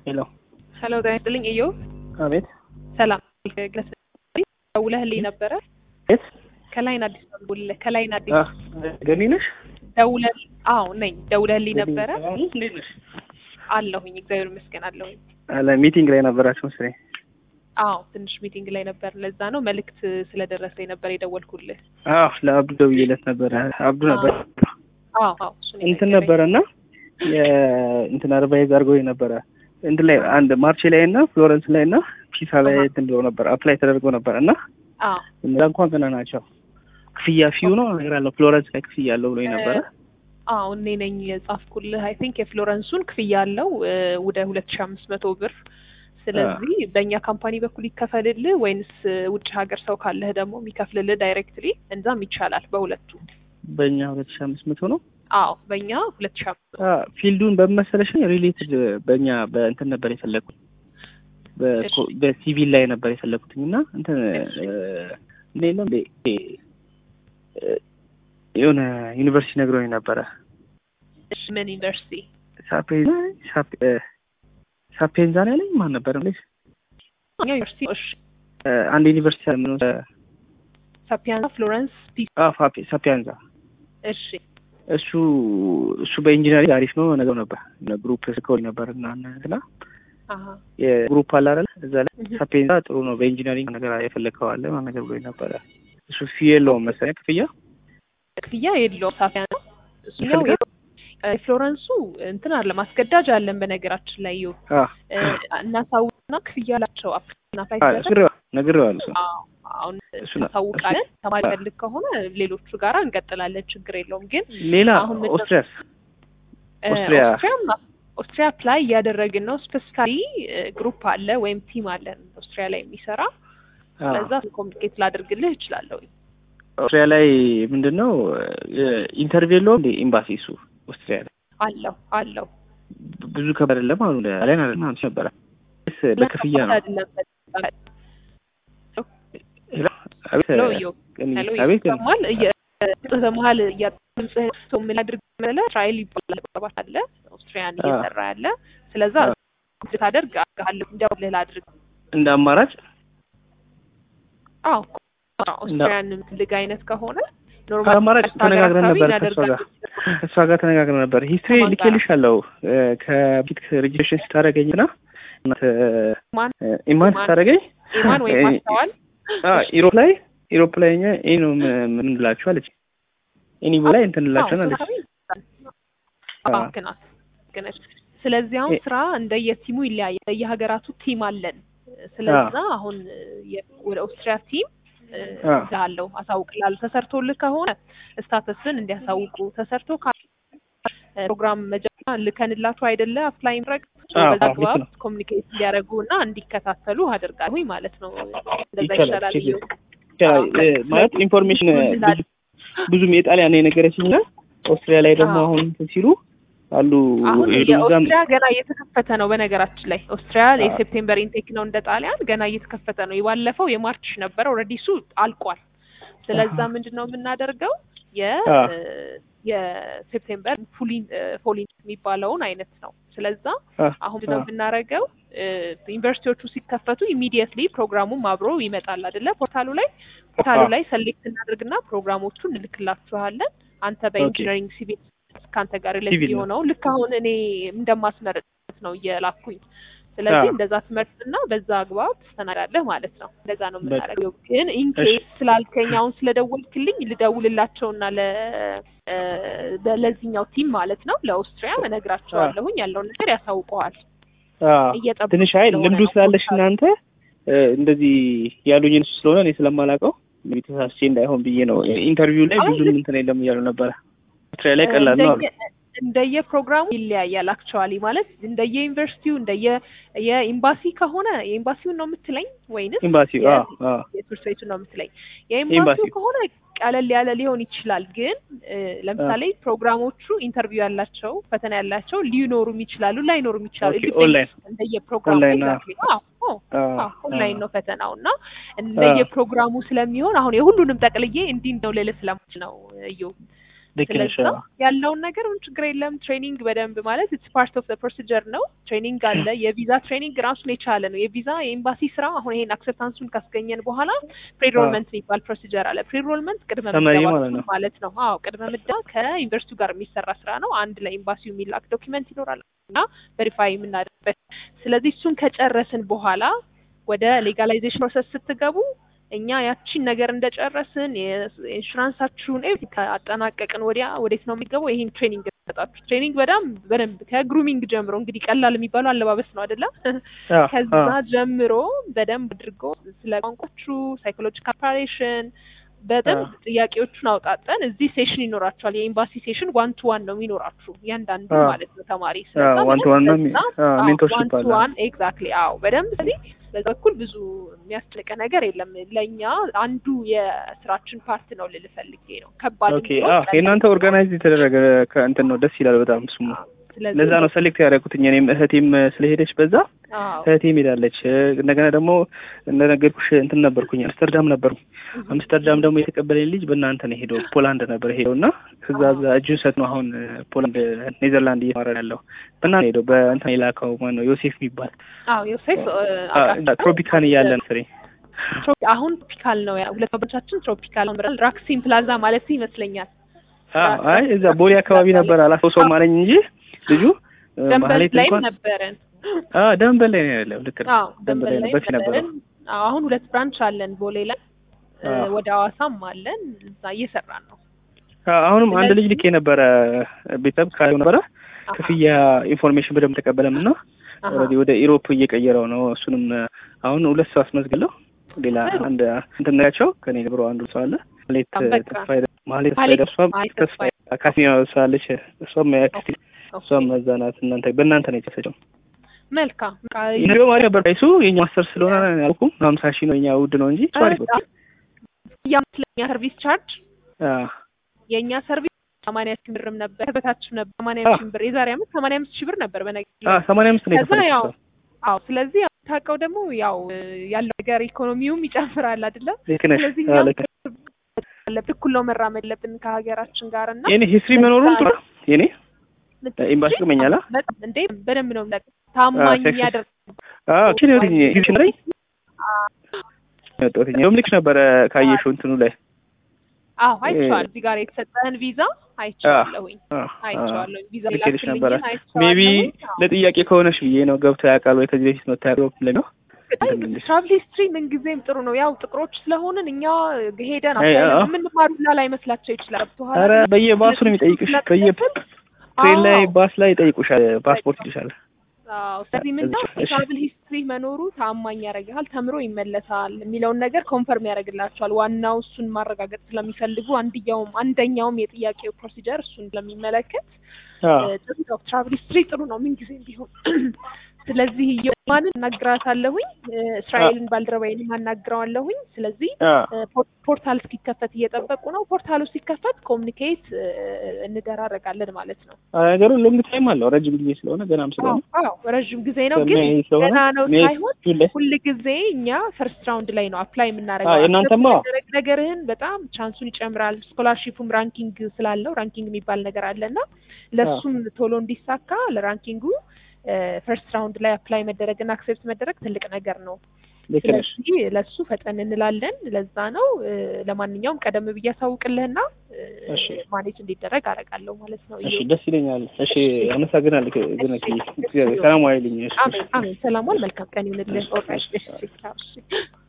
ሄሎ ሄሎ ጤና ይስጥልኝ እዮ አቤት ሰላም ግለስ ደውለህልኝ ነበረ የት ከላይን አዲስ ደውልልህ ከላይን አዲስ አ ገኒ ነሽ ደውለህ አዎ ነኝ ደውለህልኝ ነበረ እንዴት ነሽ አለሁኝ እግዚአብሔር ይመስገን አለሁኝ አለ ሚቲንግ ላይ ነበራችሁ መሰለኝ አዎ ትንሽ ሚቲንግ ላይ ነበር ለዛ ነው መልእክት ስለደረሰኝ ነበር የደወልኩልህ አዎ ለአብዱ ደውዬለት ነበረ አብዱ ነበር አዎ አዎ እሱን እንትን የነገረኝ። ነበረና የእንትን አርባይዝ አድርጎኝ ነበረ እንትን ላይ አንድ ማርቼ ላይ እና ፍሎረንስ ላይ እና ፒሳ ላይ አሃ። እንትን ብሎ ነበር አፕላይ ተደርጎ ነበር እና አዎ እነዛ እንኳን ገና ናቸው ክፍያ ፊው ነው ነገር አለው ፍሎረንስ ላይ ክፍያ አለው ብሎኝ ነበረ አዎ እኔ ነኝ የጻፍኩልህ አይ ቲንክ የፍሎረንሱን ክፍያ አለው እ፣ ወደ ሁለት ሺ አምስት መቶ ብር ስለዚህ በእኛ ካምፓኒ በኩል ይከፈልልህ ወይንስ እ፣ ውጭ ሀገር ሰው ካለህ ደግሞ የሚከፍልልህ ዳይሬክትሊ እንዛም ይቻላል በሁለቱ በእኛ ሁለት ሺ አምስት መቶ ነው አዎ በእኛ ሁለት ሺ አምስት መቶ አ፣ ፊልዱን በመሰለሽ ሪሌትድ በእኛ በእንትን ነበር የፈለግኩት በኮ- በሲቪል ላይ ነበር የፈለግኩትኝ እና እንትን እ፣ እንዴት ነው እንዴ እ፣ የሆነ ዩኒቨርሲቲ ነግሮኝ ነበረ እሺ ምን ዩኒቨርሲቲ ሳፔንዛ ሳፔ- እ፣ ሳፔንዛ ነው ያለኝ ማን ነበር እንዴ እኛ ዩኒቨርሲቲ እሺ እ፣ አንድ ዩኒቨርሲቲ አለ ምን እ፣ ሳፒያንዛ ፍሎረንስ ፒ አ፣ ፋፔ- ሳፒያንዛ እሺ እሱ እሱ በኢንጂነሪንግ አሪፍ ነው ነገር ነበር ግሩፕ ስኮል ነበር እና እንትና አሀ የግሩፕ አለ አይደል እዛ ላይ እህ። ሳፔንዛ ጥሩ ነው በኢንጂነሪንግ ነገር የፈለግከው አለ ማለት ነገር ብሎኝ ነበረ እሱ ፊ የለውም መሰለኝ ክፍያ ክፍያ የለውም ሳፒያንዛ እሱኛው ይፈልጋል? የ- ፍሎረንሱ እንትን አለ ማስገዳጅ አለን በነገራችን ላይ ይኸው አ እ፣ እናሳውቅና ክፍያ አላቸው አፕና አ ፋይሰር ነግሬዋ- ነግሬዋለሁ እሱ አሁን እሱ ነው። እናሳውቃለን ተማሪ ፈልግ ከሆነ ሌሎቹ ጋራ እንቀጥላለን ችግር የለውም ግን ሌላ አሁን ምንድን- ኦስትሪያስ እ፣ ኦስትሪያ። ኦስትሪያም ኦስትሪያ ፕላይ እያደረግን ነው ስፔሲካሊ ግሩፕ አለ ወይም ቲም አለን ኦስትሪያ ላይ የሚሰራ አ፣ ለዛ ኮሚኒኬት ላደርግልህ እችላለሁ ኦስትሪያ ላይ ምንድን ነው ኢንተርቪው የለውም እንደ ኤምባሲ እሱ ኦስትሪያ ላይ አለው አለው ብዙ ከበድ አይደለም አሉ ላይ አይደለም አንቺ ነበረ ስ በክፍያ ነው አይደለም አቤት ሄሎ ዮ እኔ- ሄሎ አቤት ይሰማል እየ- በመሀል ድምፅህ ሰው ምን አድርግ መለ እስራኤል ይባላል ባባት አለ ኦስትሪያን አ። እየሰራ ያለ ስለዛ አ። ታደርግ አድርጋለሁ እንደውልህ ላድርግ እንደ አማራጭ አዎ ኦስትሪያን የምትፈልግ አይነት ከሆነ አማራጭ ቀጥታ ሀገር ተነጋግረን አካባቢ ነበር ከእሷ ጋር እናደርጋለን። ከእሷ ጋር ተነጋግረን ነበር ሂስትሪ ከማን ጋር? ልኬልሻለሁ እ፣ ከፊት ሬጅስትሬሽን ስታደርገኝ ና ማን? ኢማን ኢማን? ስታደርገኝ ኢማን ወይም እ፣ ማስተዋል አ፣ ኢሮፕ ላይ ኢሮፕ ላይ እኛ ይሄ ነው ም- ምን እንላችሁ አለች ኤኒ ላይ እንትን እንላችኋል አለች አ፣ ግናት ግነች ስለዚህ አሁን እ- ስራ እንደየቲሙ ይለያያል እንደየሀገራቱ ቲም አለን ስለዛ አሁን የ- ወደ ኦስትሪያ ቲም አ። ላለው አሳውቅላለሁ ተሰርቶልህ ከሆነ ስታተስን እንዲያሳውቁ ተሰርቶ ካ- ፕሮግራም መጀመሪያ ልከንላችሁ አይደለ አፕላይ ምረቅ አዎ፣ በዛ አዎ፣ ልክ አግባብ ነው። ኮሚኒኬት እንዲያደርጉ እና እንዲከታተሉ አደርጋለሁኝ ማለት ነው እንደዛ ይቻላል፣ ይሻላል ችግር እዩ። ይቻላል። እ፣ ማለት ስለዚህ ኢንፎርሜሽን ምን ብዙ ላድርግ? ብዙም የጣሊያን ነው የነገረችኝ እና ኦስትሪያ ላይ ደግሞ አዎ። አሁን እንትን ሲሉ አሉ አሁን የሄዱ እዛም የኦስትሪያ ገና እየተከፈተ ነው። በነገራችን ላይ ኦስትሪያ አዎ። የሴፕቴምበር ኢንቴክ ነው እንደ ጣሊያን ገና እየተከፈተ ነው። የባለፈው የማርች ነበረ ኦልሬዲ እሱ አልቋል። ስለዛ አሃ። ምንድን ነው የምናደርገው የ አዎ። የሴፕቴምበር ፉሊን ፎሊን የሚባለውን አይነት ነው። ስለዛ አ፣ አሁን ምንድን ነው አ፣ የምናደርገው ዩኒቨርሲቲዎቹ ሲከፈቱ ኢሚዲየትሊ ፕሮግራሙም አብሮ ይመጣል አይደለ? ፖርታሉ ላይ ፖርታሉ አዎ። ላይ ሰሌክት እናደርግና ፕሮግራሞቹን እንልክላችኋለን። አንተ በኢንጂነሪንግ ሲቪል ከአንተ ጋር ሪሌቲቭ ሲቪል ነው። የሆነው ልክ አሁን እኔ እንደማስመረጥ ነው እየላኩኝ። ስለዚህ አዎ። እንደዛ ትመርጥና በዛ አግባብ ትስተናጋለህ ማለት ነው። እንደዛ ነው በቃ። የምናደርገው። ግን ኢንኬስ ስላልከኝ አሁን ስለደወልክልኝ ልደውልላቸውና ለ እ፣ ለዚህኛው ቲም ማለት ነው ለኦስትሪያ እነግራቸዋለሁኝ ያለውን ነገር ያሳውቀዋል። አ፣ እየጠበቁ ትንሽ አይ ስለሆነ ልምዱ ነው ስላለሽ ፖርታሉ። እናንተ እ፣ እንደዚህ ያሉኝን እሱ ስለሆነ እኔ ስለማላውቀው እንግዲህ ተሳስቼ እንዳይሆን ብዬ ነው። ኢንተርቪው ላይ አይ፣ ብዙም ልክ- እንትን የለም እያሉ ነበረ። ኦስትሪያ ላይ ቀላል ነው አሉ። እንደየ- እንደየ ፕሮግራሙ ይለያያል። አክቹዋሊ ማለት እንደየ ዩኒቨርሲቲው እንደየ የኤምባሲ ከሆነ የኤምባሲውን ነው የምትለኝ ወይንስ ኤምባሲው የ- አ፣ አ፣ የትምህርት ቤቱን ነው የምትለኝ? የኤምባሲው ኤምባሲው። ከሆነ ቀለል ያለ ሊሆን ይችላል። ግን እ፣ ለምሳሌ ፕሮግራሞቹ ኢንተርቪው ያላቸው ፈተና ያላቸው ሊኖሩም ይችላሉ ላይኖሩም ይችላሉ። ኦኬ፣ It depends ኦንላይን እንደየ ፕሮግራሙ ኦንላይን፣ አዎ። exactly። አዎ፣ አዎ፣ አ፣ አዎ፣ ኦንላይን አ፣ ነው ፈተናው እና እንደየ አዎ። ፕሮግራሙ ስለሚሆን አሁን የሁሉንም ጠቅልዬ እንዲህ ነው ልልህ ስለማልችል ነው እዩ ልክ ነሽ። ስለዛ አዎ። ያለውን ነገር ምን ችግር የለም። ትሬኒንግ በደንብ ማለት ኢትስ ፓርት ኦፍ ፕሮሲጀር ነው። ትሬኒንግ አለ። የቪዛ ትሬኒንግ ራሱን የቻለ ነው። የቪዛ የኤምባሲ ስራ አሁን ይሄን አክሰፕታንሱን ካስገኘን በኋላ ፕሪሮልመንት የሚባል ፕሮሲጀር አለ። ፕሪሮልመንት ቅድመ ሰመሪ ምደባ ማለት ነው። ማለት ነው። አዎ ቅድመ ምደባ ከዩኒቨርሲቲው ጋር የሚሰራ ስራ ነው። አንድ ለኤምባሲው የሚላክ ዶኪመንት ይኖራል እና ቬሪፋይ የምናደርግበት። ስለዚህ እሱን ከጨረስን በኋላ ወደ ሌጋላይዜሽን ፕሮሰስ ስትገቡ እኛ ያቺን ነገር እንደጨረስን የኢንሹራንሳችሁን ኤቭሪቲንግ ካጠናቀቅን ወዲያ ወዴት ነው የሚገባው? ይሄን ትሬኒንግ ሰጣችሁ። ትሬኒንግ በጣም በደንብ ከግሩሚንግ ጀምሮ እንግዲህ ቀላል የሚባለው አለባበስ ነው አይደለም? አዎ፣ ከዛ አዎ። ጀምሮ በደንብ አድርጎ ስለ ቋንቋችሁ ሳይኮሎጂካል ፕሪፓሬሽን በደንብ አዎ። ጥያቄዎቹን አውጣጠን እዚህ ሴሽን ይኖራችኋል። የኤምባሲ ሴሽን ዋን ቱ ዋን ነው የሚኖራችሁ እያንዳንዱ አዎ። ማለት ነው ተማሪ አዎ፣ ዋን ቱ ዋን ነው የሚ- አዎ፣ ሜንቶርሺፕ አለ። ዋን ኤግዛክትሊ አዎ በደንብ ስለዚህ በዛ በኩል ብዙ የሚያስጨንቅ ነገር የለም። ለእኛ አንዱ የስራችን ፓርት ነው ልል ፈልጌ ነው። ከባድ ኦኬ። አዎ፣ የእናንተ ኦርጋናይዝ የተደረገ ከእንትን ነው። ደስ ይላል በጣም እሱማ። ስለዚህ ለዛ ነው ሰሌክት ያደረኩት እኔም እህቴም ስለሄደች በዛ አዎ እህቴም ሄዳለች። እንደገና ደግሞ እንደነገርኩሽ እንትን ነበርኩኝ አምስተርዳም ነበርኩ። አምስተርዳም ደግሞ የተቀበለኝ ልጅ በእናንተ ነው ሄደው ፖላንድ ነበር ሄደው እና ከዛ እዛ እጁን ሰት ነው አሁን ፖላንድ ኔዘርላንድ እየተማረ ያለው በእናንተ ሄደው በእንትን የላከው ማነው ዮሴፍ የሚባል አዎ ዮሴፍ እ፣ አ- አውቃለሁ። ትሮፒካን እያለን ፍሬ ትሮፒ- አሁን ትሮፒካል ነው ያ ሁለት ባቻችን ትሮፒካል ነው ብራል ራክሲን ፕላዛ ማለት ይመስለኛል። አዎ፣ አይ እዛ ቦሌ አካባቢ ነበር አላስታውሰውም አለኝ እንጂ ልጁ እ፣ ደንበል ማህሌት ላይም እንኳን ነበረን። አዎ ደንበል ላይ ነው ያለው። ልክ ነው አዎ ደንበል ደንበል ላይ ነው ላይም በፊት ነበረው። ነበረን። አዎ አሁን ሁለት ብራንች አለን ቦሌ ላይ እ፣ አዎ። ወደ ሐዋሳም አለን። እዛ እየሰራን ነው። አዎ፣ አሁንም አንድ ስለዚህ- ልጅ ልኬ ነበረ ቤተሰብ ካለው ነበረ አሃ፣ ክፍያ ኢንፎርሜሽን በደንብ ተቀበለም እና አሃ። ኦልሬዲ ወደ ኢሮፕ እየቀየረው ነው። እሱንም አሁን ሁለት ሰው አስመዝግለው ሌላ ጥሩ። አንድ እንትን ናቸው ከኔ ብሮ አንዱ ሰው አለ ማሌት በቃ። ተስፋዬ ማሌት ማሌት ተስፋዬ እሷም ማሌት ተስፋዬ አካሲያ ሰው አለች እሷም ያክስቲ ኦኬ፣ እሷም እዛ ናት። እናንተ በእናንተ ነው የተሰጨው። መልካም በቃ ኢንዲዮ ማሪ ነበር ፕራይሱ የኛ ማስተር ስለሆነ ያልኩም ሀምሳ ሺህ ነው የኛ ውድ ነው እንጂ እሱ አሪፍ ነው። የኛ ሰርቪስ ቻርጅ አዎ የእኛ ሰርቪስ ሰማንያ ሺህ ብርም ነበር በታችም ነበር ሰማንያ አዎ። ሺህ ብር የዛሬ አመት ሰማንያ አምስት ሺህ ብር ነበር በነገር አዎ ሰማንያ አምስት ነው ከዛ ያው የከፈለችው እሷ። አዎ ስለዚህ ያው ታውቀው ደግሞ ያው እ፣ ያለው ነገር ኢኮኖሚውም ይጨምራል አይደለ ልክ ነሽ። ስለዚህ አዎ እኛም ልክ ነሽ። አለብን እኩል ነው መራመድ ያለብን ከሀገራችን ጋር እና የኔ ሂስትሪ መኖሩን ጥሩ ነው። የኔ ኤምባሲ እንጂ ጥቅመኛል አ? በጣም እንዴ በደንብ ነው የሚጠቅም። ታማኝ ሴክስ- ያደርግ አዎ ኪን ወዲኝ ሂስትሪ ላይ ወጣሁኝ። እንደውም ልክሽ ነበረ ካየሽው እንትኑ ላይ አዎ አይቼዋለሁ። እዚህ ጋር የተሰጠህን ቪዛ አይቼዋለሁኝ አዎ፣ አይቼዋለሁ። ቪዛ ልኬልሽ ላክልኝን ነበረ። አይቼዋለሁኝ። ሜቢ አዎ። ለጥያቄ ከሆነሽ ብዬ ነው ገብቶ ያውቃል ወይ ከዚህ በፊት መታ ያውቃል ለሚለው ትራቭል ሂስትሪ ምንጊዜም ጥሩ ነው። ያው ጥቁሮች ስለሆንን እኛ ሄደን አይ፣ አዎ። የምንማሩላ ላይ መስላቸው ይችላል። ገብቶሃል ኧረ አይደል? በየባሱ ነው የሚጠይቅሽ። በየ ትሬን ላይ አዎ። ባስ ላይ ይጠይቁሻል። ፓስፖርት ይልሻል። አዎ ስለዚህ ምንድነው እሺ። የትራቭል ሂስትሪ መኖሩ ታማኝ ያደርግሃል፣ ተምሮ ይመለሳል የሚለውን ነገር ኮንፈርም ያደርግላቸዋል። ዋናው እሱን ማረጋገጥ ስለሚፈልጉ አንድያውም አንደኛውም የጥያቄው ፕሮሲጀር እሱን ስለሚመለከት አዎ እ፣ ጥሩ ነው። ትራቭል ሂስትሪ ጥሩ ነው ምንጊዜም ቢሆን። ስለዚህ የማንን እናግራታለሁኝ እ፣ እስራኤልን ባልደረባዬን አናግረዋለሁኝ። ስለዚህ አዎ እ፣ ፖር- ፖርታል እስኪከፈት እየጠበቁ ነው። ፖርታሉ ሲከፈት ኮሚኒኬት እንደራረጋለን ማለት ነው። ነገሩ ሎንግ ታይም አለው ረጅም ጊዜ ስለሆነ ገናም ስለሆነ አዎ አዎ፣ ረዥም ጊዜ ነው ግን ከሜይ ስለሆነ ገና ነው ሜይ ሳይሆን ጁን ላይ ሁል ጊዜ እኛ ፈርስት ራውንድ ላይ ነው አፕላይ የምናደርገው። አዎ፣ የእናንተማ? አክሰፕት መደረግ ነገርህን በጣም ቻንሱን ይጨምራል። ስኮላርሺፑም ራንኪንግ ስላለው ራንኪንግ የሚባል ነገር አለና ለሱም ቶሎ እንዲሳካ ለራንኪንጉ ፈርስት ራውንድ ላይ አፕላይ መደረግና አክሴፕት መደረግ ትልቅ ነገር ነው። ልክ ነሽ። ስለዚህ ለሱ ፈጠን እንላለን። ለዛ ነው እ፣ ለማንኛውም ቀደም ብዬ አሳውቅልህና እ፣ እሺ። ማኔጅ እንዲደረግ አደርጋለሁ ማለት ነው። እሺ ደስ ይለኛል። እሺ አመሰግናለሁ። ግን እግዚአብሔር ሰላም ዋይልኝ። እሺ አሜን አሜን። ሰላም ዋል። መልካም ቀን ይሁንልህ። ኦልራይት እሺ እሺ